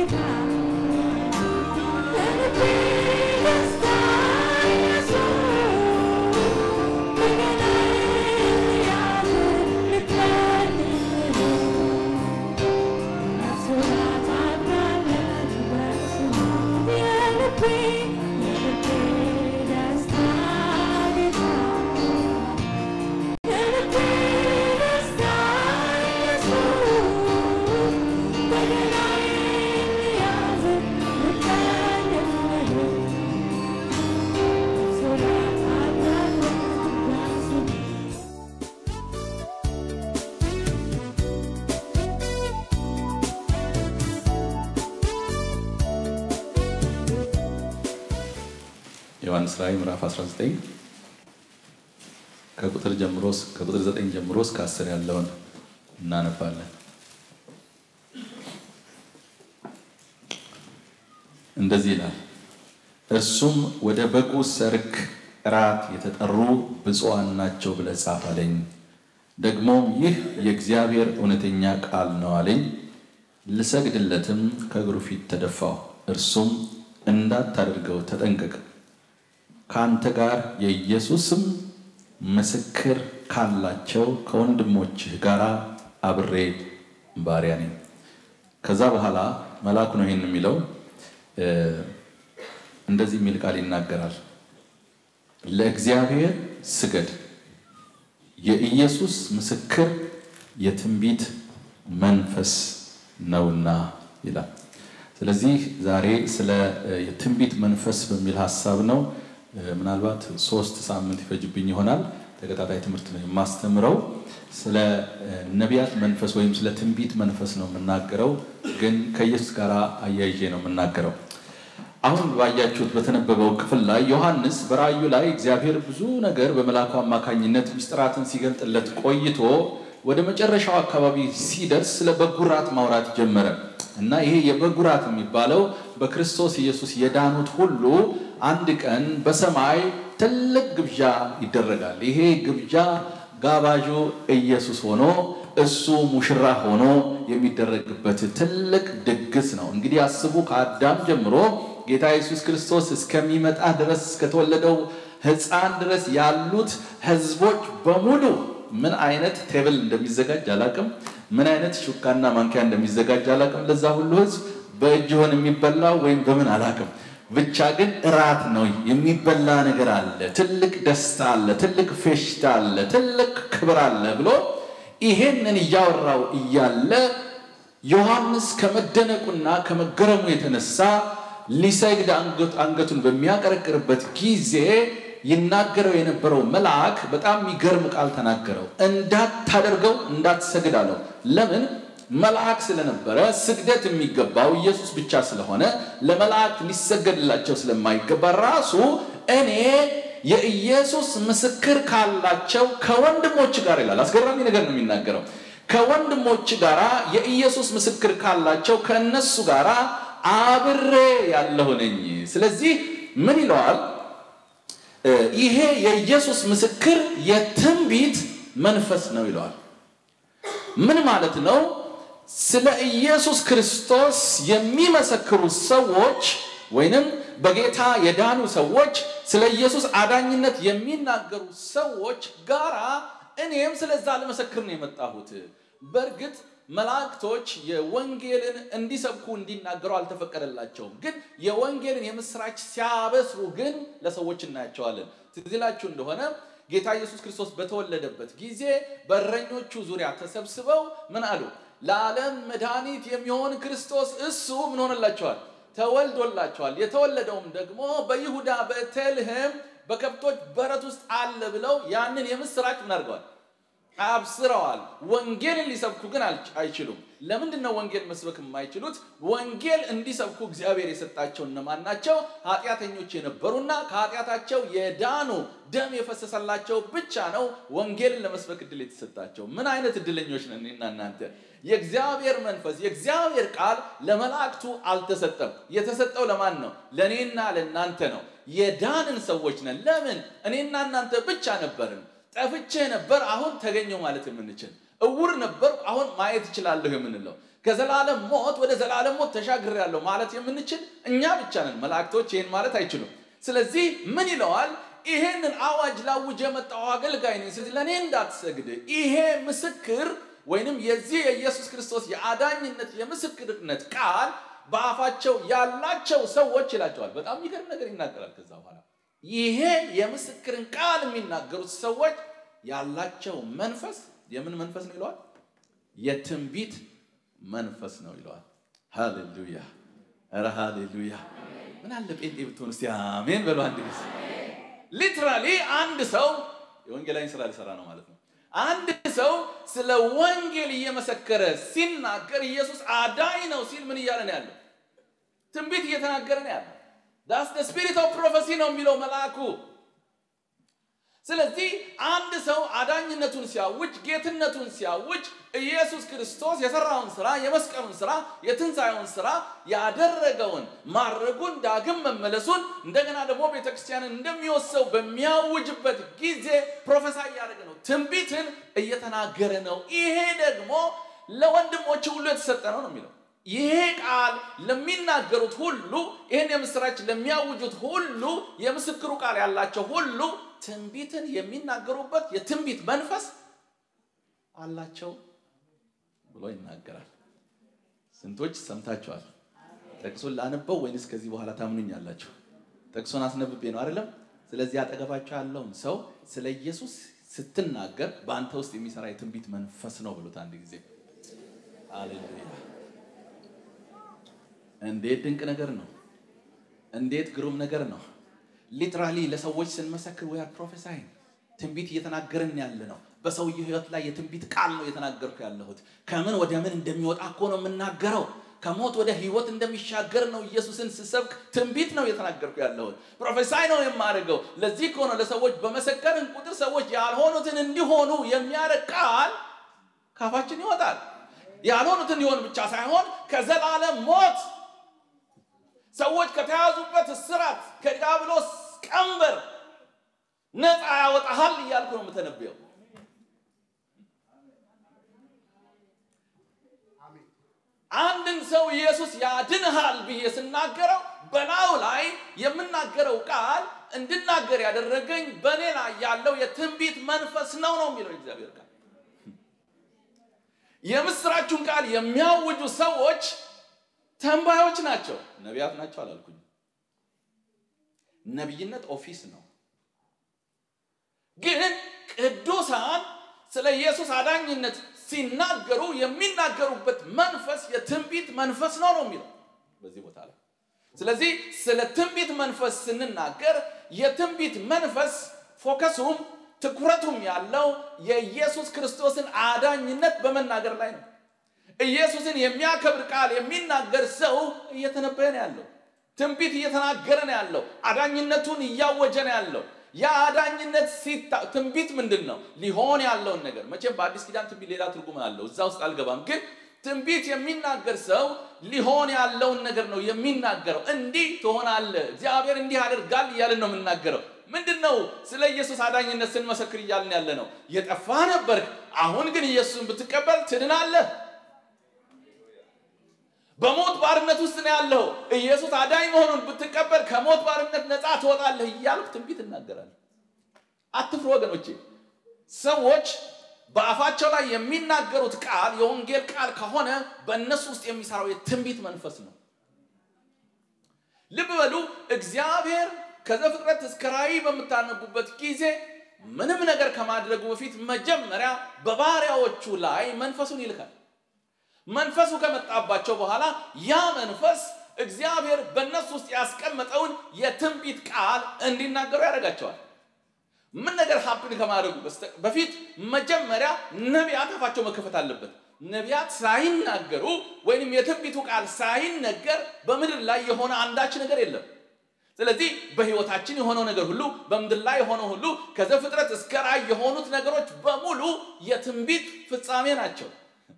ዮሐንስ ራእይ ምዕራፍ 19 ከቁጥር ጀምሮ ከቁጥር 9 ጀምሮ እስከ 10 ያለውን እናነባለን። እንደዚህ ይላል። እርሱም ወደ በጉ ሰርክ እራት የተጠሩ ብፁዓን ናቸው ብለህ ጻፍ አለኝ። ደግሞም ይህ የእግዚአብሔር እውነተኛ ቃል ነው አለኝ። ልሰግድለትም ከእግሩ ፊት ተደፋሁ። እርሱም እንዳታደርገው ተጠንቀቅ ከአንተ ጋር የኢየሱስም ምስክር ካላቸው ከወንድሞችህ ጋር አብሬ ባሪያ ነኝ። ከዛ በኋላ መልአኩ ነው ይህን የሚለው እንደዚህ የሚል ቃል ይናገራል። ለእግዚአብሔር ስገድ፣ የኢየሱስ ምስክር የትንቢት መንፈስ ነውና ይላል። ስለዚህ ዛሬ ስለ የትንቢት መንፈስ በሚል ሀሳብ ነው ምናልባት ሶስት ሳምንት ይፈጅብኝ ይሆናል። ተከታታይ ትምህርት ነው የማስተምረው። ስለ ነቢያት መንፈስ ወይም ስለ ትንቢት መንፈስ ነው የምናገረው፣ ግን ከኢየሱስ ጋር አያይዤ ነው የምናገረው። አሁን ባያችሁት በተነበበው ክፍል ላይ ዮሐንስ በራእዩ ላይ እግዚአብሔር ብዙ ነገር በመልአኩ አማካኝነት ምስጢራትን ሲገልጥለት ቆይቶ ወደ መጨረሻው አካባቢ ሲደርስ ስለ በጉራት ማውራት ጀመረ እና ይሄ የበጉራት የሚባለው በክርስቶስ ኢየሱስ የዳኑት ሁሉ አንድ ቀን በሰማይ ትልቅ ግብዣ ይደረጋል። ይሄ ግብዣ ጋባዡ ኢየሱስ ሆኖ እሱ ሙሽራ ሆኖ የሚደረግበት ትልቅ ድግስ ነው። እንግዲህ አስቡ፣ ከአዳም ጀምሮ ጌታ ኢየሱስ ክርስቶስ እስከሚመጣ ድረስ እስከተወለደው ሕፃን ድረስ ያሉት ሕዝቦች በሙሉ ምን አይነት ቴብል እንደሚዘጋጅ አላቅም። ምን አይነት ሹካና ማንኪያ እንደሚዘጋጅ አላቅም። ለዛ ሁሉ ሕዝብ በእጅ ሆን የሚበላው ወይም በምን አላቅም። ብቻ ግን እራት ነው፣ የሚበላ ነገር አለ፣ ትልቅ ደስታ አለ፣ ትልቅ ፌሽታ አለ፣ ትልቅ ክብር አለ ብሎ ይሄንን እያወራው እያለ ዮሐንስ ከመደነቁና ከመገረሙ የተነሳ ሊሰግድ አንገቱን በሚያቀረቅርበት ጊዜ ይናገረው የነበረው መልአክ በጣም የሚገርም ቃል ተናገረው። እንዳታደርገው እንዳትሰግድ አለው። ለምን? መልአክ ስለነበረ ስግደት የሚገባው ኢየሱስ ብቻ ስለሆነ ለመላእክት ሊሰገድላቸው ስለማይገባ ራሱ እኔ የኢየሱስ ምስክር ካላቸው ከወንድሞች ጋር ይላል። አስገራሚ ነገር ነው የሚናገረው። ከወንድሞች ጋር የኢየሱስ ምስክር ካላቸው ከእነሱ ጋር አብሬ ያለሁ ነኝ። ስለዚህ ምን ይለዋል? ይሄ የኢየሱስ ምስክር የትንቢት መንፈስ ነው ይለዋል። ምን ማለት ነው? ስለ ኢየሱስ ክርስቶስ የሚመሰክሩ ሰዎች ወይንም በጌታ የዳኑ ሰዎች ስለ ኢየሱስ አዳኝነት የሚናገሩ ሰዎች ጋራ እኔም ስለዛ ለመሰክር ነው የመጣሁት። በእርግጥ መላእክቶች የወንጌልን እንዲሰብኩ እንዲናገሩ አልተፈቀደላቸውም። ግን የወንጌልን የምስራች ሲያበስሩ ግን ለሰዎች እናያቸዋለን። ትዝ ይላችሁ እንደሆነ ጌታ ኢየሱስ ክርስቶስ በተወለደበት ጊዜ በእረኞቹ ዙሪያ ተሰብስበው ምን አሉ? ለዓለም መድኃኒት የሚሆን ክርስቶስ እሱ ምን ሆነላቸዋል? ተወልዶላቸዋል። የተወለደውም ደግሞ በይሁዳ በቤተልሔም በከብቶች በረት ውስጥ አለ ብለው ያንን የምስራች ምን አድርገዋል? አብስረዋል። ወንጌልን ሊሰብኩ ግን አይችሉም። ለምንድን ነው ወንጌል መስበክ የማይችሉት? ወንጌል እንዲሰብኩ እግዚአብሔር የሰጣቸው እነማን ናቸው? ኃጢአተኞች የነበሩና ከኃጢአታቸው የዳኑ ደም የፈሰሰላቸው ብቻ ነው ወንጌልን ለመስበክ እድል የተሰጣቸው። ምን አይነት እድለኞች ነን እኔና እናንተ! የእግዚአብሔር መንፈስ የእግዚአብሔር ቃል ለመላእክቱ አልተሰጠም። የተሰጠው ለማን ነው? ለእኔና ለእናንተ ነው። የዳንን ሰዎች ነን። ለምን? እኔና እናንተ ብቻ ነበርን። ጠፍቼ ነበር፣ አሁን ተገኘው ማለት የምንችል እውር ነበር፣ አሁን ማየት እችላለሁ የምንለው ከዘላለም ሞት ወደ ዘላለም ሞት ተሻግሬያለሁ ማለት የምንችል እኛ ብቻ ነን። መላእክቶች ይህን ማለት አይችሉም። ስለዚህ ምን ይለዋል? ይሄንን አዋጅ ላውጅ የመጣው አገልጋይ ነኝ። ስለዚህ ለእኔ እንዳትሰግድ ይሄ ምስክር ወይንም የዚህ የኢየሱስ ክርስቶስ የአዳኝነት የምስክርነት ቃል በአፋቸው ያላቸው ሰዎች ይላቸዋል። በጣም የሚገርም ነገር ይናገራል። ከዛ በኋላ ይሄ የምስክርን ቃል የሚናገሩት ሰዎች ያላቸው መንፈስ የምን መንፈስ ነው ይለዋል? የትንቢት መንፈስ ነው ይለዋል። ሃሌሉያ! ኧረ ሃሌሉያ! ምን አለ ጴንጤ ብትሆን እስቲ አሜን በሉ አንድ ጊዜ። ሊትራሊ አንድ ሰው የወንጌላዊን ስራ ሊሰራ ነው ማለት ነው። አንድ ሰው ስለ ወንጌል እየመሰከረ ሲናገር ኢየሱስ አዳኝ ነው ሲል ምን እያለ ነው ያለው? ትንቢት እየተናገረ ነው ያለው። ዳስ ደ ስፒሪት ኦፍ ፕሮፌሲ ነው የሚለው መልአኩ። ስለዚህ አንድ ሰው አዳኝነቱን ሲያውጅ፣ ጌትነቱን ሲያውጅ ኢየሱስ ክርስቶስ የሰራውን ስራ፣ የመስቀሉን ስራ፣ የትንሣኤውን ስራ ያደረገውን ማድረጉን፣ ዳግም መመለሱን እንደገና ደግሞ ቤተክርስቲያንን እንደሚወሰው በሚያውጅበት ጊዜ ፕሮፌሳይ እያደረገ ነው፣ ትንቢትን እየተናገረ ነው። ይሄ ደግሞ ለወንድሞች ሁሉ የተሰጠ ነው ነው የሚለው ይሄ ቃል ለሚናገሩት ሁሉ ይህን የምስራች ለሚያውጁት ሁሉ የምስክሩ ቃል ያላቸው ሁሉ ትንቢትን የሚናገሩበት የትንቢት መንፈስ አላቸው ብሎ ይናገራል። ስንቶች ሰምታችኋል? ጥቅሱን ላነበው ወይንስ ከዚህ በኋላ ታምኑኛላችሁ? ጥቅሱን አስነብቤ ነው አይደለም? ስለዚህ አጠገባቸው ያለውን ሰው ስለ ኢየሱስ ስትናገር በአንተ ውስጥ የሚሰራ የትንቢት መንፈስ ነው ብሎት አንድ ጊዜ። አሌሉያ! እንዴት ድንቅ ነገር ነው! እንዴት ግሩም ነገር ነው! ሊትራሊ ለሰዎች ስንመሰክር ዊ አር ፕሮፌሳይንግ ትንቢት እየተናገርን ያለ ነው። በሰውየው ህይወት ላይ የትንቢት ቃል ነው እየተናገርኩ ያለሁት። ከምን ወደ ምን እንደሚወጣ እኮ ነው የምናገረው። ከሞት ወደ ህይወት እንደሚሻገር ነው ኢየሱስን ስሰብክ ትንቢት ነው እየተናገርኩ ያለሁት። ፕሮፌሳይ ነው የማደርገው። ለዚህ እኮ ነው ለሰዎች በመሰከርን ቁጥር ሰዎች ያልሆኑትን እንዲሆኑ የሚያደርግ ቃል ካፋችን ይወጣል። ያልሆኑትን ሊሆን ብቻ ሳይሆን ከዘላለም ሞት ሰዎች ከተያዙበት እስራት ከዲያብሎስ ቀንበር ነፃ ያወጣሃል እያልኩ ነው የምተነበየው። አንድን ሰው ኢየሱስ ያድንሃል ብዬ ስናገረው በላዩ ላይ የምናገረው ቃል እንድናገር ያደረገኝ በእኔ ላይ ያለው የትንቢት መንፈስ ነው ነው የሚለው እግዚአብሔር ቃል። የምስራቹን ቃል የሚያውጁ ሰዎች ተንባዮች ናቸው። ነቢያት ናቸው አላልኩኝ። ነቢይነት ኦፊስ ነው። ግን ቅዱሳን ስለ ኢየሱስ አዳኝነት ሲናገሩ የሚናገሩበት መንፈስ የትንቢት መንፈስ ነው ነው የሚለው በዚህ ቦታ ላይ። ስለዚህ ስለ ትንቢት መንፈስ ስንናገር የትንቢት መንፈስ ፎከሱም ትኩረቱም ያለው የኢየሱስ ክርስቶስን አዳኝነት በመናገር ላይ ነው። ኢየሱስን የሚያከብር ቃል የሚናገር ሰው እየተነበየ ነው ያለው። ትንቢት እየተናገረ ነው ያለው። አዳኝነቱን እያወጀ ነው ያለው። ያ አዳኝነት ሲታ ትንቢት ምንድን ነው? ሊሆን ያለውን ነገር መቼም በአዲስ ኪዳን ትንቢት ሌላ ትርጉም አለው። እዛ ውስጥ አልገባም። ግን ትንቢት የሚናገር ሰው ሊሆን ያለውን ነገር ነው የሚናገረው። እንዲህ ትሆናለህ፣ እግዚአብሔር እንዲህ አድርጋል እያልን ነው የምናገረው። ምንድን ነው? ስለ ኢየሱስ አዳኝነት ስንመሰክር እያልን ያለ ነው። የጠፋ ነበርክ፣ አሁን ግን ኢየሱስን ብትቀበል ትድናለህ። በሞት ባርነት ውስጥ ነው ያለው። ኢየሱስ አዳኝ መሆኑን ብትቀበል ከሞት ባርነት ነፃ ትወጣለህ እያልኩ ትንቢት እናገራለሁ። አትፍሩ ወገኖቼ። ሰዎች በአፋቸው ላይ የሚናገሩት ቃል የወንጌል ቃል ከሆነ በእነሱ ውስጥ የሚሰራው የትንቢት መንፈስ ነው። ልብ በሉ። እግዚአብሔር ከዘፍጥረት እስከ ራእይ በምታነቡበት ጊዜ ምንም ነገር ከማድረጉ በፊት መጀመሪያ በባሪያዎቹ ላይ መንፈሱን ይልካል። መንፈሱ ከመጣባቸው በኋላ ያ መንፈስ እግዚአብሔር በእነሱ ውስጥ ያስቀመጠውን የትንቢት ቃል እንዲናገሩ ያደርጋቸዋል። ምን ነገር ሀፕን ከማድረጉ በፊት መጀመሪያ ነቢያት አፋቸው መከፈት አለበት። ነቢያት ሳይናገሩ ወይንም የትንቢቱ ቃል ሳይነገር በምድር ላይ የሆነ አንዳች ነገር የለም። ስለዚህ በሕይወታችን የሆነው ነገር ሁሉ በምድር ላይ የሆነው ሁሉ ከዘፍጥረት እስከ ራእይ የሆኑት ነገሮች በሙሉ የትንቢት ፍጻሜ ናቸው።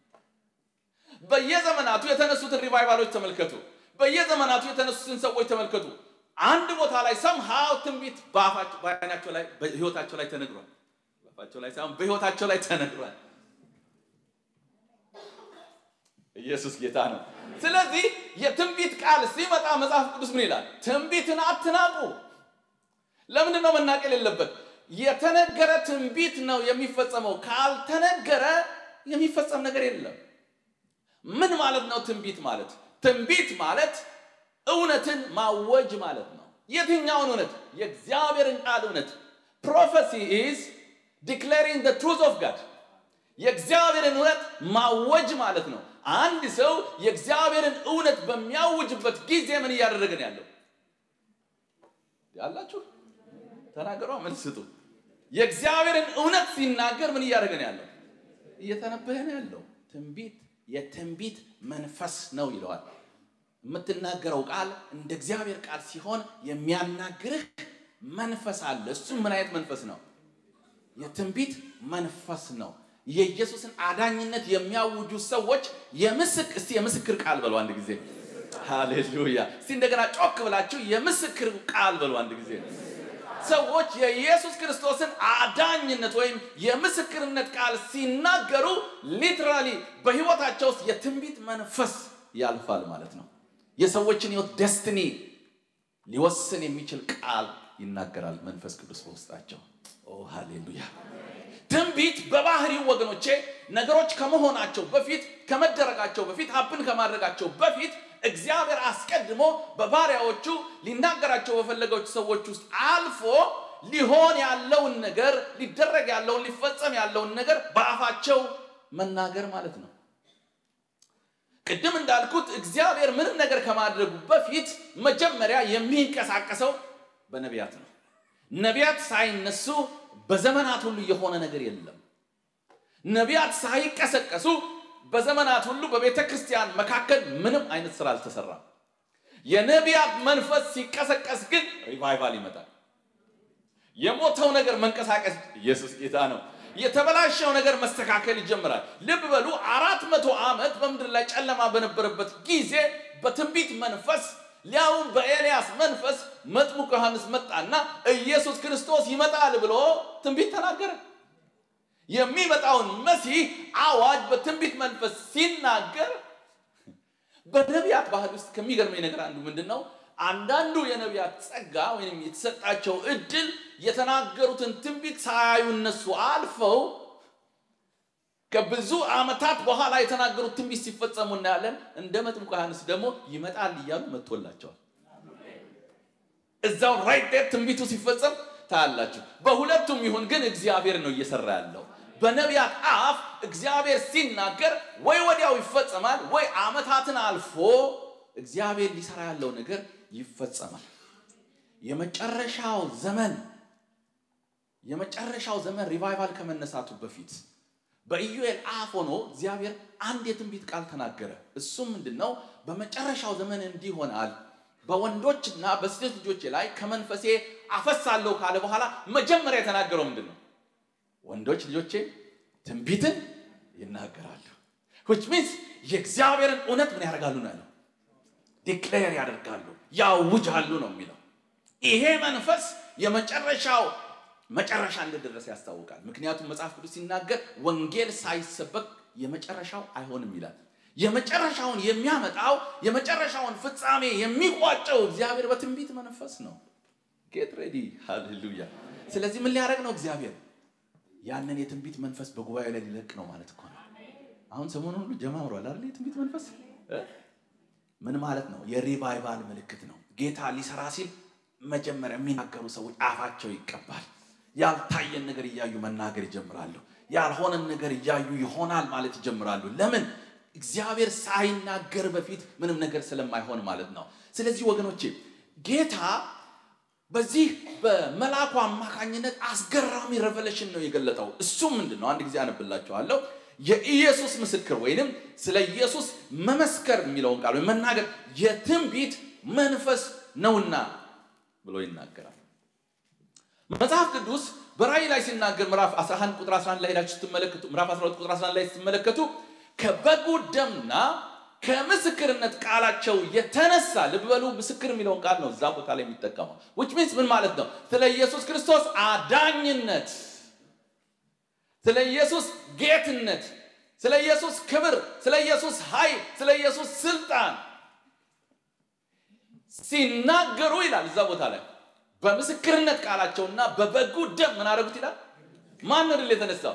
በየዘመናቱ የተነሱትን ሪቫይቫሎች ተመልከቱ። በየዘመናቱ የተነሱትን ሰዎች ተመልከቱ። አንድ ቦታ ላይ ሰምሃው ትንቢት በዓይናቸው ላይ በሕይወታቸው ላይ ተነግሯል። በአፋቸው ላይ ሳይሆን በሕይወታቸው ላይ ተነግሯል። ኢየሱስ ጌታ ነው። ስለዚህ የትንቢት ቃል ሲመጣ መጽሐፍ ቅዱስ ምን ይላል? ትንቢትን አትናቁ። ለምንድን ነው መናቀል የለበት? የተነገረ ትንቢት ነው የሚፈጸመው። ካልተነገረ የሚፈጸም ነገር የለም። ምን ማለት ነው ትንቢት ማለት? ትንቢት ማለት እውነትን ማወጅ ማለት ነው። የትኛውን እውነት? የእግዚአብሔርን ቃል እውነት። ፕሮፌሲ ኢዝ ዲክሌሪንግ ዘ ትሩዝ ኦፍ ጋድ የእግዚአብሔርን እውነት ማወጅ ማለት ነው። አንድ ሰው የእግዚአብሔርን እውነት በሚያውጅበት ጊዜ ምን እያደረገ ነው ያለው? ያላችሁ ተናገሯ፣ መልስ ስጡ። የእግዚአብሔርን እውነት ሲናገር ምን እያደረገ ነው ያለው? እየተነበየ ነው ያለው። ትንቢት የትንቢት መንፈስ ነው ይለዋል። የምትናገረው ቃል እንደ እግዚአብሔር ቃል ሲሆን የሚያናግርህ መንፈስ አለ። እሱም ምን አይነት መንፈስ ነው? የትንቢት መንፈስ ነው። የኢየሱስን አዳኝነት የሚያውጁ ሰዎች የምስክ እስቲ የምስክር ቃል በሉ አንድ ጊዜ ሃሌሉያ። እስቲ እንደገና ጮክ ብላችሁ የምስክር ቃል በሉ አንድ ጊዜ። ሰዎች የኢየሱስ ክርስቶስን አዳኝነት ወይም የምስክርነት ቃል ሲናገሩ ሊትራሊ በህይወታቸው ውስጥ የትንቢት መንፈስ ያልፋል ማለት ነው። የሰዎችን ህይወት ደስትኒ ሊወስን የሚችል ቃል ይናገራል መንፈስ ቅዱስ በውስጣቸው። ኦ ሃሌሉያ። ትንቢት በባህሪው ወገኖቼ ነገሮች ከመሆናቸው በፊት ከመደረጋቸው በፊት ሀብን ከማድረጋቸው በፊት እግዚአብሔር አስቀድሞ በባሪያዎቹ ሊናገራቸው በፈለገች ሰዎች ውስጥ አልፎ ሊሆን ያለውን ነገር ሊደረግ ያለውን ሊፈጸም ያለውን ነገር በአፋቸው መናገር ማለት ነው። ቅድም እንዳልኩት እግዚአብሔር ምንም ነገር ከማድረጉ በፊት መጀመሪያ የሚንቀሳቀሰው በነቢያት ነው። ነቢያት ሳይነሱ በዘመናት ሁሉ የሆነ ነገር የለም። ነቢያት ሳይቀሰቀሱ በዘመናት ሁሉ በቤተ ክርስቲያን መካከል ምንም አይነት ስራ አልተሰራም። የነቢያት መንፈስ ሲቀሰቀስ ግን ሪቫይቫል ይመጣል። የሞተው ነገር መንቀሳቀስ፣ ኢየሱስ ጌታ ነው። የተበላሸው ነገር መስተካከል ይጀምራል። ልብ በሉ፣ አራት መቶ ዓመት በምድር ላይ ጨለማ በነበረበት ጊዜ በትንቢት መንፈስ ሊያውም በኤልያስ መንፈስ መጥምቁ ዮሐንስ መጣና ኢየሱስ ክርስቶስ ይመጣል ብሎ ትንቢት ተናገረ። የሚመጣውን መሲህ አዋጅ በትንቢት መንፈስ ሲናገር በነቢያት ባህል ውስጥ ከሚገርመኝ ነገር አንዱ ምንድን ነው? አንዳንዱ የነቢያት ጸጋ ወይም የተሰጣቸው እድል የተናገሩትን ትንቢት ሳያዩ እነሱ አልፈው ከብዙ ዓመታት በኋላ የተናገሩት ትንቢት ሲፈጸሙ እናያለን። እንደ መጥምቁ ዮሐንስ ደግሞ ይመጣል እያሉ መጥቶላቸዋል። እዛው ራይት ዴር ትንቢቱ ሲፈጸም ታያላችሁ። በሁለቱም ይሁን ግን እግዚአብሔር ነው እየሰራ ያለው። በነቢያት አፍ እግዚአብሔር ሲናገር ወይ ወዲያው ይፈጸማል፣ ወይ ዓመታትን አልፎ እግዚአብሔር ሊሰራ ያለው ነገር ይፈጸማል። የመጨረሻው ዘመን የመጨረሻው ዘመን ሪቫይቫል ከመነሳቱ በፊት በኢዩኤል አፍ ሆኖ እግዚአብሔር አንድ የትንቢት ቃል ተናገረ። እሱም ምንድን ነው? በመጨረሻው ዘመን እንዲህ ይሆናል፣ በወንዶችና በሴቶች ልጆች ላይ ከመንፈሴ አፈሳለሁ ካለ በኋላ መጀመሪያ የተናገረው ምንድን ነው? ወንዶች ልጆቼ ትንቢትን ይናገራሉ። ዊች ሚንስ የእግዚአብሔርን እውነት ምን ያደርጋሉ ነው ያለው? ዲክሌር ያደርጋሉ፣ ያውጃሉ ነው የሚለው። ይሄ መንፈስ የመጨረሻው መጨረሻ እንደደረሰ ያስታውቃል። ምክንያቱም መጽሐፍ ቅዱስ ሲናገር ወንጌል ሳይሰበክ የመጨረሻው አይሆንም ይላል። የመጨረሻውን የሚያመጣው የመጨረሻውን ፍጻሜ የሚቋጨው እግዚአብሔር በትንቢት መንፈስ ነው። ጌት ሬዲ ሃሌሉያ። ስለዚህ ምን ሊያደርግ ነው እግዚአብሔር? ያንን የትንቢት መንፈስ በጉባኤው ላይ ሊለቅ ነው ማለት እኮ ነው። አሁን ሰሞኑን ሁሉ ጀማምሯል አይደል? የትንቢት መንፈስ ምን ማለት ነው? የሪቫይቫል ምልክት ነው። ጌታ ሊሰራ ሲል መጀመሪያ የሚናገሩ ሰዎች አፋቸው ይቀባል። ያልታየን ነገር እያዩ መናገር ይጀምራሉ። ያልሆነን ነገር እያዩ ይሆናል ማለት ይጀምራሉ። ለምን? እግዚአብሔር ሳይናገር በፊት ምንም ነገር ስለማይሆን ማለት ነው። ስለዚህ ወገኖቼ ጌታ በዚህ በመልአኩ አማካኝነት አስገራሚ ሬቨሌሽን ነው የገለጠው። እሱም ምንድን ነው? አንድ ጊዜ አነብላችኋለሁ። የኢየሱስ ምስክር ወይንም ስለ ኢየሱስ መመስከር የሚለውን ቃል ወይም መናገር የትንቢት መንፈስ ነውና ብሎ ይናገራል። መጽሐፍ ቅዱስ በራእይ ላይ ሲናገር ምዕራፍ 11 ቁጥር 11 ላይ ሄዳችሁ ስትመለከቱ ምዕራፍ 12 ቁጥር 11 ላይ ስትመለከቱ ከበጉ ደምና ከምስክርነት ቃላቸው የተነሳ ልብ በሉ፣ ምስክር የሚለውን ቃል ነው እዛ ቦታ ላይ የሚጠቀመው። ዊች ሚንስ ምን ማለት ነው? ስለ ኢየሱስ ክርስቶስ አዳኝነት፣ ስለ ኢየሱስ ጌትነት ስለ ኢየሱስ ክብር፣ ስለ ኢየሱስ ኃይል፣ ስለ ኢየሱስ ስልጣን ሲናገሩ ይላል እዛ ቦታ ላይ በምስክርነት ቃላቸውና በበጉ ደም ምን አደረጉት ይላል። ማን ድል የተነሳው?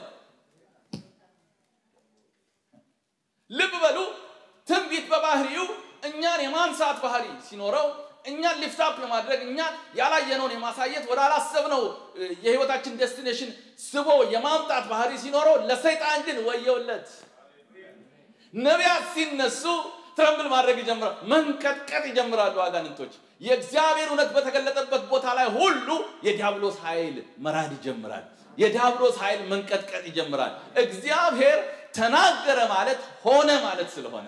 ልብ በሉ። ትንቢት በባህሪው እኛን የማንሳት ባህሪ ሲኖረው እኛን ሊፍታፕ የማድረግ እኛን ያላየነውን የማሳየት ወደ አላሰብነው የህይወታችን ዴስቲኔሽን ስቦ የማምጣት ባህሪ ሲኖረው፣ ለሰይጣን ግን ወየውለት። ነቢያት ሲነሱ ትረምብል ማድረግ ይጀምራል፣ መንቀጥቀጥ ይጀምራሉ አጋንንቶች። የእግዚአብሔር እውነት በተገለጠበት ቦታ ላይ ሁሉ የዲያብሎስ ኃይል መራድ ይጀምራል። የዲያብሎስ ኃይል መንቀጥቀጥ ይጀምራል። እግዚአብሔር ተናገረ ማለት ሆነ ማለት ስለሆነ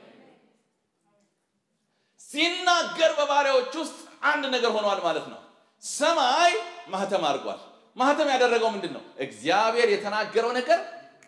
ሲናገር በባሪያዎች ውስጥ አንድ ነገር ሆኗል ማለት ነው። ሰማይ ማህተም አድርጓል። ማህተም ያደረገው ምንድን ነው? እግዚአብሔር የተናገረው ነገር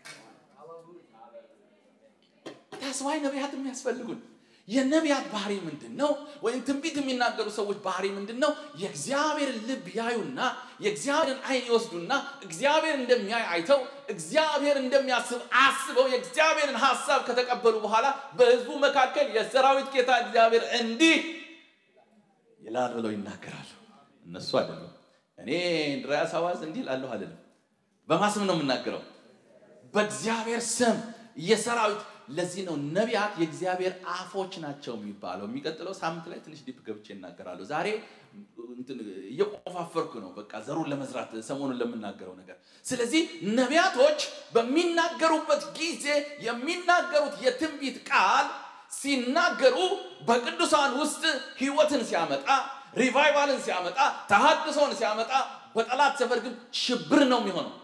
ታስዋይ ነቢያት የሚያስፈልጉን የነቢያት ባህሪ ምንድን ነው? ወይም ትንቢት የሚናገሩ ሰዎች ባህሪ ምንድን ነው? የእግዚአብሔርን ልብ ያዩና የእግዚአብሔርን ዓይን ይወስዱና እግዚአብሔር እንደሚያይ አይተው እግዚአብሔር እንደሚያስብ አስበው የእግዚአብሔርን ሀሳብ ከተቀበሉ በኋላ በሕዝቡ መካከል የሰራዊት ጌታ እግዚአብሔር እንዲህ ይላል ብለው ይናገራሉ። እነሱ አይደሉም። እኔ እንድርያስ አዋዝ እንዲህ እላለሁ አይደለም። በማስም ነው የምናገረው፣ በእግዚአብሔር ስም የሰራዊት ለዚህ ነው ነቢያት የእግዚአብሔር አፎች ናቸው የሚባለው። የሚቀጥለው ሳምንት ላይ ትንሽ ዲፕ ገብቼ እናገራለሁ። ዛሬ እየቆፋፈርኩ ነው፣ በቃ ዘሩን ለመዝራት ሰሞኑን ለምናገረው ነገር። ስለዚህ ነቢያቶች በሚናገሩበት ጊዜ የሚናገሩት የትንቢት ቃል ሲናገሩ በቅዱሳን ውስጥ ህይወትን ሲያመጣ፣ ሪቫይቫልን ሲያመጣ፣ ተሃድሶን ሲያመጣ፣ በጠላት ሰፈር ግን ሽብር ነው የሚሆነው።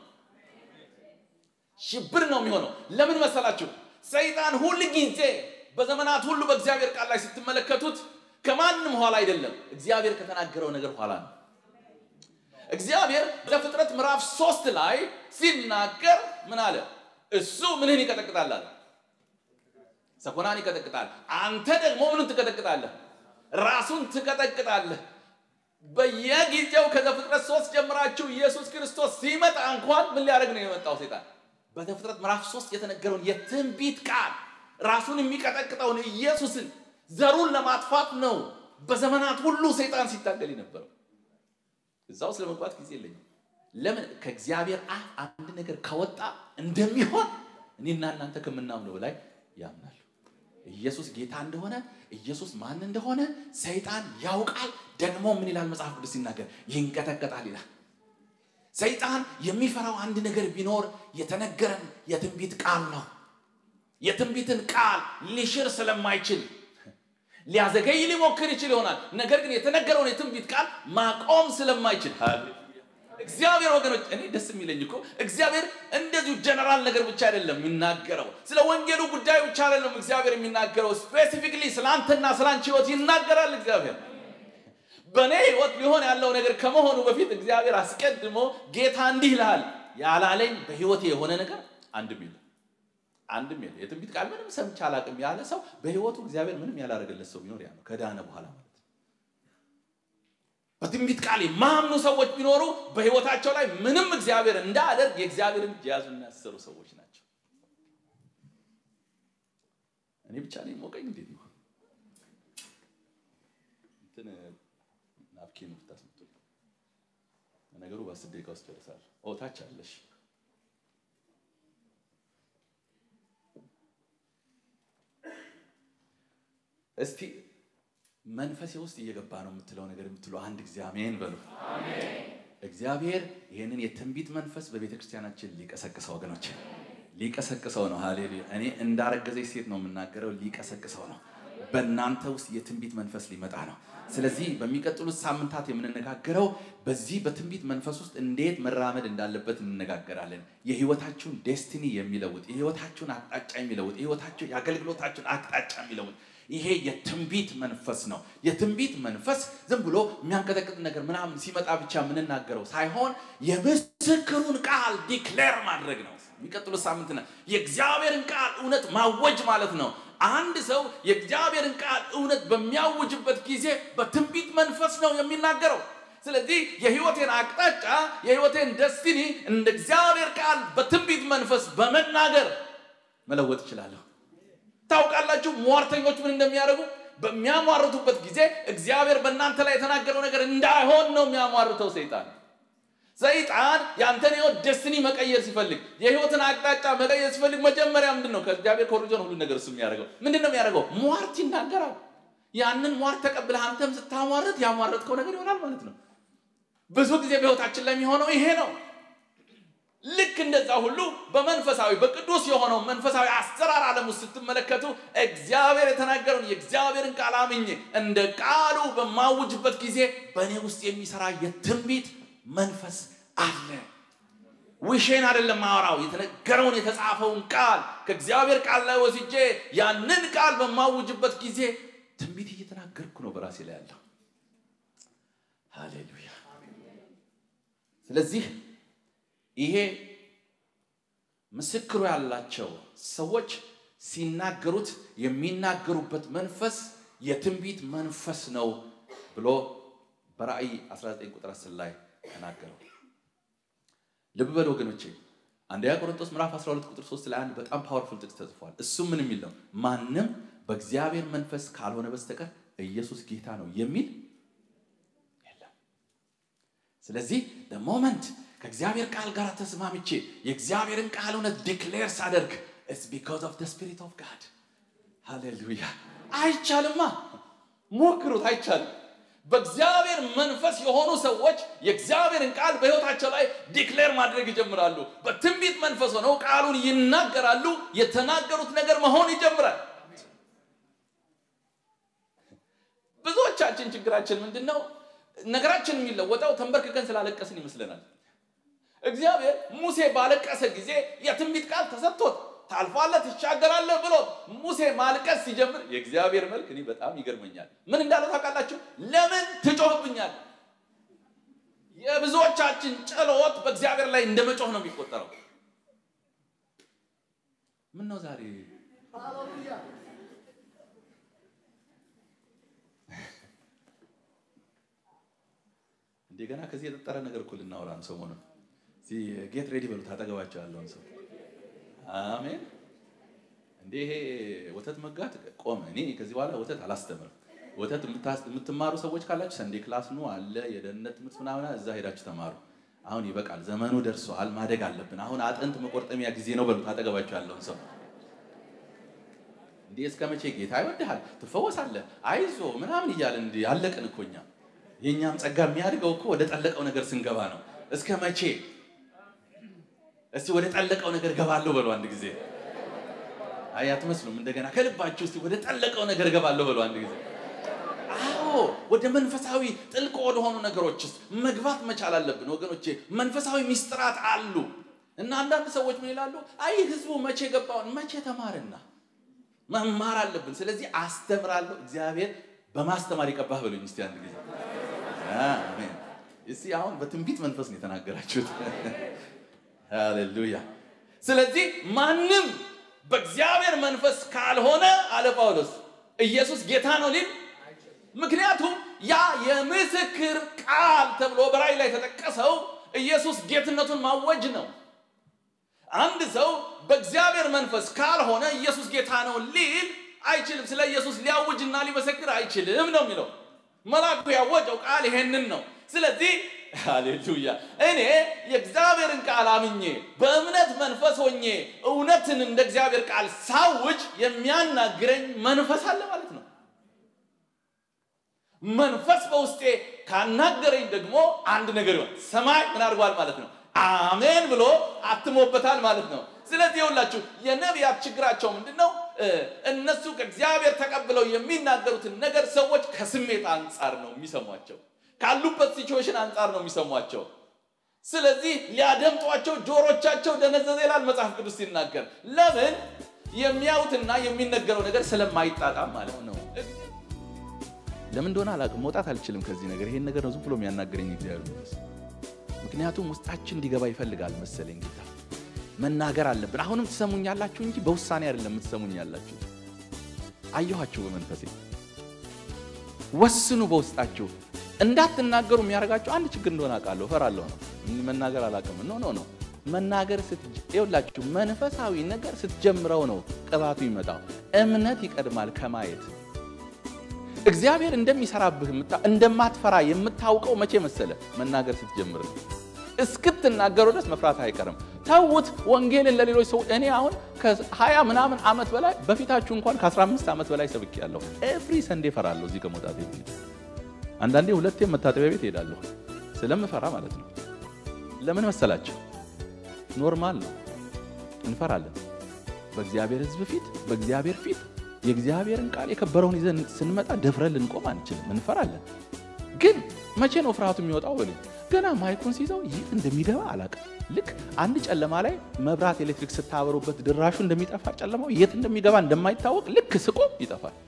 ሽብር ነው የሚሆነው። ለምን መሰላችሁ? ሰይጣን ሁል ጊዜ በዘመናት ሁሉ በእግዚአብሔር ቃል ላይ ስትመለከቱት ከማንም ኋላ አይደለም፣ እግዚአብሔር ከተናገረው ነገር ኋላ ነው። እግዚአብሔር ዘፍጥረት ምዕራፍ ሶስት ላይ ሲናገር ምን አለ? እሱ ምንህን ይቀጠቅጣል አለ። ሰኮናን ይቀጠቅጣል። አንተ ደግሞ ምንን ትቀጠቅጣለህ? ራሱን ትቀጠቅጣለህ። በየጊዜው ከዘፍጥረት ሶስት ጀምራችሁ ኢየሱስ ክርስቶስ ሲመጣ እንኳን ምን ሊያደርግ ነው የመጣው ሰይጣን? በዘፍጥረት ምዕራፍ ሶስት የተነገረውን የትንቢት ቃል ራሱን የሚቀጠቅጠውን ኢየሱስን ዘሩን ለማጥፋት ነው በዘመናት ሁሉ ሰይጣን ሲታገል የነበረው። እዛ ውስጥ ለመግባት ጊዜ የለኝም። ለምን ከእግዚአብሔር አፍ አንድ ነገር ከወጣ እንደሚሆን እኔና እናንተ ከምናምነው በላይ ያምናሉ። ኢየሱስ ጌታ እንደሆነ ኢየሱስ ማን እንደሆነ ሰይጣን ያውቃል። ደግሞ ምን ይላል መጽሐፍ ቅዱስ ሲናገር ይንቀጠቀጣል ይላል። ሰይጣን የሚፈራው አንድ ነገር ቢኖር የተነገረን የትንቢት ቃል ነው። የትንቢትን ቃል ሊሽር ስለማይችል ሊያዘገይ ሊሞክር ይችል ይሆናል። ነገር ግን የተነገረውን የትንቢት ቃል ማቆም ስለማይችል እግዚአብሔር ወገኖች፣ እኔ ደስ የሚለኝ እኮ እግዚአብሔር እንደዚሁ ጀነራል ነገር ብቻ አይደለም የሚናገረው። ስለ ወንጌሉ ጉዳይ ብቻ አይደለም እግዚአብሔር የሚናገረው። ስፔሲፊክሊ ስለ አንተና ስለ አንቺ ህይወት ይናገራል እግዚአብሔር በእኔ ህይወት ሊሆን ያለው ነገር ከመሆኑ በፊት እግዚአብሔር አስቀድሞ ጌታ እንዲህ ይልሃል ያላለኝ በህይወቴ የሆነ ነገር አንድም የለም፣ አንድም የለም። የትንቢት ቃል ምንም ሰምቼ አላቅም ያለ ሰው በህይወቱ እግዚአብሔር ምንም ያላደረገለት ሰው ቢኖር ያ ነው፣ ከዳነ በኋላ ማለት ነው። በትንቢት ቃል የማያምኑ ሰዎች ቢኖሩ በህይወታቸው ላይ ምንም እግዚአብሔር እንዳያደርግ የእግዚአብሔርን እጅ የያዙና ያሰሩ ሰዎች ናቸው። እኔ ብቻ ነኝ ሞቀኝ እንዴት ነው እንትን ናፕኪን ብታስመጡ ነገሩ በአስር ደቂቃ ውስጥ ጨርሳለሁ። ኦ ታች አለሽ። እስቲ መንፈሴ ውስጥ እየገባ ነው የምትለው ነገር የምትሉ አንድ ጊዜ አሜን በሉ። እግዚአብሔር ይህንን የትንቢት መንፈስ በቤተ ክርስቲያናችን ሊቀሰቅሰው ወገኖች፣ ሊቀሰቅሰው ነው። ሃሌሉያ! እኔ እንዳረገዘች ሴት ነው የምናገረው። ሊቀሰቅሰው ነው። በእናንተ ውስጥ የትንቢት መንፈስ ሊመጣ ነው። ስለዚህ በሚቀጥሉት ሳምንታት የምንነጋገረው በዚህ በትንቢት መንፈስ ውስጥ እንዴት መራመድ እንዳለበት እንነጋገራለን። የህይወታችሁን ዴስቲኒ የሚለውጥ የህይወታችሁን አቅጣጫ የሚለውጥ የህይወታችሁ የአገልግሎታችሁን አቅጣጫ የሚለውጥ ይሄ የትንቢት መንፈስ ነው። የትንቢት መንፈስ ዝም ብሎ የሚያንቀጠቅጥ ነገር ምናምን ሲመጣ ብቻ የምንናገረው ሳይሆን የምስክሩን ቃል ዲክሌር ማድረግ ነው። የሚቀጥሉት ሳምንት የእግዚአብሔርን ቃል እውነት ማወጅ ማለት ነው። አንድ ሰው የእግዚአብሔርን ቃል እውነት በሚያውጅበት ጊዜ በትንቢት መንፈስ ነው የሚናገረው። ስለዚህ የህይወቴን አቅጣጫ የህይወቴን ደስቲኒ እንደ እግዚአብሔር ቃል በትንቢት መንፈስ በመናገር መለወጥ እችላለሁ። ታውቃላችሁ ሟርተኞች ምን እንደሚያደርጉ በሚያሟርቱበት ጊዜ እግዚአብሔር በእናንተ ላይ የተናገረው ነገር እንዳይሆን ነው የሚያሟርተው ሰይጣን። ሰይጣን ያንተን ህይወት ደስኒ መቀየር ሲፈልግ የህይወትን አቅጣጫ መቀየር ሲፈልግ መጀመሪያ ምንድን ነው ከእግዚአብሔር ኮሪጆን ሁሉ ነገር እሱ የሚያደርገው ምንድን ነው የሚያደርገው? ሟርት ይናገራል። ያንን ሟርት ተቀብለህ አንተም ስታሟርት ያሟረትከው ነገር ይሆናል ማለት ነው። ብዙ ጊዜ በህይወታችን ላይ የሚሆነው ይሄ ነው። ልክ እንደዛ ሁሉ በመንፈሳዊ በቅዱስ የሆነው መንፈሳዊ አሰራር ዓለም ውስጥ ስትመለከቱ እግዚአብሔር የተናገረውን የእግዚአብሔርን ቃል አምኜ እንደ ቃሉ በማውጅበት ጊዜ በእኔ ውስጥ የሚሰራ የትንቢት መንፈስ አለ። ውሼን አይደለም ማወራው፣ የተነገረውን የተጻፈውን ቃል ከእግዚአብሔር ቃል ላይ ወስጄ ያንን ቃል በማውጅበት ጊዜ ትንቢት እየተናገርኩ ነው በራሴ ላይ ያለው። ሃሌሉያ። ስለዚህ ይሄ ምስክሩ ያላቸው ሰዎች ሲናገሩት የሚናገሩበት መንፈስ የትንቢት መንፈስ ነው ብሎ በራእይ 19 ቁጥር 10 ላይ ተናገረው። ልብ በል ወገኖቼ፣ አንደኛ ቆሮንቶስ ምዕራፍ 12 ቁጥር 3 ላይ አንድ በጣም ፓወርፉል ጥቅስ ተጽፏል። እሱም ምን የሚል ነው? ማንም በእግዚአብሔር መንፈስ ካልሆነ በስተቀር ኢየሱስ ጌታ ነው የሚል የለም። ስለዚህ ሞመንት ከእግዚአብሔር ቃል ጋር ተስማምቼ የእግዚአብሔርን ቃል እውነት ዲክሌር ሳደርግ ኢትስ ቢኮዝ ኦፍ ስፒሪት ኦፍ ጋድ ሃሌሉያ። አይቻልማ፣ ሞክሩት፣ አይቻልም። በእግዚአብሔር መንፈስ የሆኑ ሰዎች የእግዚአብሔርን ቃል በሕይወታቸው ላይ ዲክሌር ማድረግ ይጀምራሉ። በትንቢት መንፈስ ሆነው ቃሉን ይናገራሉ። የተናገሩት ነገር መሆን ይጀምራል። ብዙዎቻችን ችግራችን ምንድን ነው? ነገራችን የሚለወጠው ተንበርክከን ስላለቀስን ይመስለናል። እግዚአብሔር ሙሴ ባለቀሰ ጊዜ የትንቢት ቃል ተሰጥቶት ታልፋለህ፣ ትሻገራለህ ብሎ ሙሴ ማልቀስ ሲጀምር የእግዚአብሔር መልክ እኔ በጣም ይገርመኛል። ምን እንዳለው ታውቃላችሁ? ለምን ትጮህብኛል? የብዙዎቻችን ጸሎት በእግዚአብሔር ላይ እንደ መጮህ ነው የሚቆጠረው። ምን ነው ዛሬ እንደገና ከዚህ የጠጠረ ነገር እኮ ልናወራ ነው ሰሞኑን። ጌት ሬዲ በሉት አጠገባቸው ያለውን ሰው አሜን። እንዴ ይሄ ወተት መጋት ቆመ። እኔ ከዚህ በኋላ ወተት አላስተምርም። ወተት የምትማሩ ሰዎች ካላችሁ ሰንዴ ክላስ ኑ አለ፣ የደህንነት ትምህርት ምናምን እዛ ሄዳችሁ ተማሩ። አሁን ይበቃል፣ ዘመኑ ደርሷል፣ ማደግ አለብን። አሁን አጥንት መቆርጠሚያ ጊዜ ነው በሉት አጠገባቸው ያለውን ሰው። እንዴ እስከ መቼ ጌታ ይወድሃል፣ ትፈወሳለህ፣ አይዞ ምናምን እያለን እንዲ ያለቅን እኮ እኛ። የእኛም ጸጋ የሚያድገው እኮ ወደ ጠለቀው ነገር ስንገባ ነው። እስከ መቼ እስቲ ወደ ጠለቀው ነገር ገባለሁ በሉ አንድ ጊዜ። አይ አትመስሉም። እንደገና ከልባችሁ እስቲ ወደ ጠለቀው ነገር ገባለሁ በሉ አንድ ጊዜ። አዎ ወደ መንፈሳዊ ጥልቅ ወደሆኑ ነገሮች ውስጥ መግባት መቻል አለብን ወገኖቼ። መንፈሳዊ ሚስጥራት አሉ እና አንዳንድ ሰዎች ምን ይላሉ? አይ ህዝቡ መቼ ገባውን መቼ ተማርና መማር አለብን። ስለዚህ አስተምራለሁ። እግዚአብሔር በማስተማር ይቀባህ በሉኝ እስቲ አንድ ጊዜ። አሜን። እስቲ አሁን በትንቢት መንፈስ ነው የተናገራችሁት። ሃሌሉያ። ስለዚህ ማንም በእግዚአብሔር መንፈስ ካልሆነ አለ ጳውሎስ ኢየሱስ ጌታ ነው ሊል ምክንያቱም ያ የምስክር ቃል ተብሎ በራእይ ላይ የተጠቀሰው ኢየሱስ ጌትነቱን ማወጅ ነው። አንድ ሰው በእግዚአብሔር መንፈስ ካልሆነ ኢየሱስ ጌታ ነው ሊል አይችልም። ስለ ኢየሱስ ሊያውጅና ሊመሰክር አይችልም ነው የሚለው። መልአኩ ያወጀው ቃል ይሄንን ነው። ስለዚህ ሃሌሉያ እኔ የእግዚአብሔርን ቃል አምኜ በእምነት መንፈስ ሆኜ እውነትን እንደ እግዚአብሔር ቃል ሳውጅ የሚያናግረኝ መንፈስ አለ ማለት ነው። መንፈስ በውስጤ ካናገረኝ ደግሞ አንድ ነገር ይሆን ሰማይ ምን አድርጓል ማለት ነው አሜን ብሎ አትሞበታል ማለት ነው። ስለዚህ የሁላችሁ የነቢያት ችግራቸው ምንድን ነው? እነሱ ከእግዚአብሔር ተቀብለው የሚናገሩትን ነገር ሰዎች ከስሜት አንጻር ነው የሚሰሟቸው ካሉበት ሲቹዌሽን አንጻር ነው የሚሰሟቸው። ስለዚህ ሊያደምጧቸው ጆሮቻቸው ደነዘዘ ይላል መጽሐፍ ቅዱስ ሲናገር። ለምን? የሚያዩትና የሚነገረው ነገር ስለማይጣጣም ማለት ነው። ለምን እንደሆነ አላውቅም፣ መውጣት አልችልም ከዚህ ነገር። ይሄን ነገር ነው ዝም ብሎ የሚያናገረኝ እግዚአብሔር መንፈስ። ምክንያቱም ውስጣችን እንዲገባ ይፈልጋል መሰለኝ ጌታ። መናገር አለብን። አሁንም ትሰሙኛላችሁ እንጂ በውሳኔ አይደለም የምትሰሙኝ ያላችሁ። አየኋችሁ በመንፈሴ። ወስኑ በውስጣችሁ እንዳትናገሩ የሚያደርጋቸው አንድ ችግር እንደሆነ አውቃለሁ። እፈራለሁ ነው መናገር አላውቅም። ኖ ኖ ኖ መናገር ይኸውላችሁ፣ መንፈሳዊ ነገር ስትጀምረው ነው ቅባቱ ይመጣው። እምነት ይቀድማል ከማየት እግዚአብሔር እንደሚሰራብህ እንደማትፈራ የምታውቀው መቼ መሰለ? መናገር ስትጀምር ነው። እስክትናገረው ድረስ መፍራት አይቀርም። ተዉት ወንጌልን ለሌሎች ሰው እኔ አሁን ከ20 ምናምን ዓመት በላይ በፊታችሁ እንኳን ከ15 ዓመት በላይ ሰብኬያለሁ። ኤቭሪ ሰንዴ እፈራለሁ። እዚህ ከመውጣት በፊት አንዳንዴ ሁለቴም መታጠቢያ ቤት እሄዳለሁ ስለምፈራ ማለት ነው። ለምን መሰላችሁ? ኖርማል ነው። እንፈራለን። በእግዚአብሔር ሕዝብ ፊት በእግዚአብሔር ፊት የእግዚአብሔርን ቃል የከበረውን ይዘን ስንመጣ ደፍረን ልንቆም አንችልም። እንፈራለን። ግን መቼ ነው ፍርሃቱ የሚወጣው? በሉ ገና ማይኩን ሲይዘው የት እንደሚገባ አላውቅም። ልክ አንድ ጨለማ ላይ መብራት ኤሌክትሪክ ስታበሩበት ድራሹ እንደሚጠፋ ጨለማው የት እንደሚገባ እንደማይታወቅ ልክ ስቆም ይጠፋል።